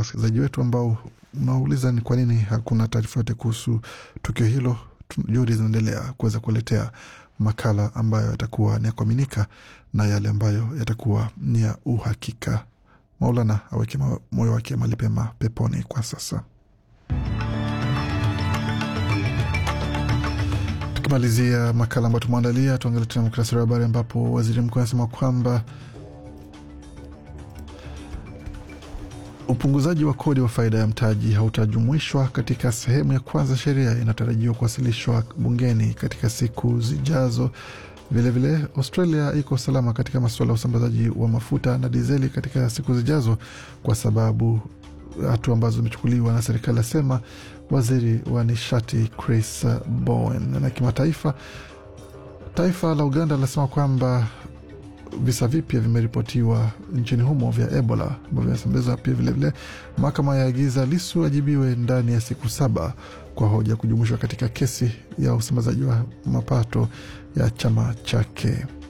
wasikilizaji wetu ambao mnauliza ni kwa nini hakuna taarifa yote kuhusu tukio hilo, juhudi zinaendelea kuweza kuletea makala ambayo yatakuwa ni ya kuaminika na yale ambayo yatakuwa ni ya uhakika. Maulana aweke moyo wake mahali pema peponi kwa sasa. Tukimalizia makala ambayo tumeandalia, tuangalie tena muktasari wa habari ambapo waziri mkuu anasema kwamba upunguzaji wa kodi wa faida ya mtaji hautajumuishwa katika sehemu ya kwanza sheria inatarajiwa kuwasilishwa bungeni katika siku zijazo. Vilevile vile, Australia iko salama katika masuala ya usambazaji wa mafuta na dizeli katika siku zijazo kwa sababu hatua ambazo zimechukuliwa na serikali, asema waziri wa nishati Chris Bowen. Na kimataifa, taifa la Uganda linasema kwamba visa vipya vimeripotiwa nchini humo vya Ebola ambavyo vinasambazwa pia. Vilevile, mahakama yaagiza Lisu ajibiwe ndani ya siku saba kwa hoja kujumuishwa katika kesi ya usambazaji wa mapato ya chama chake.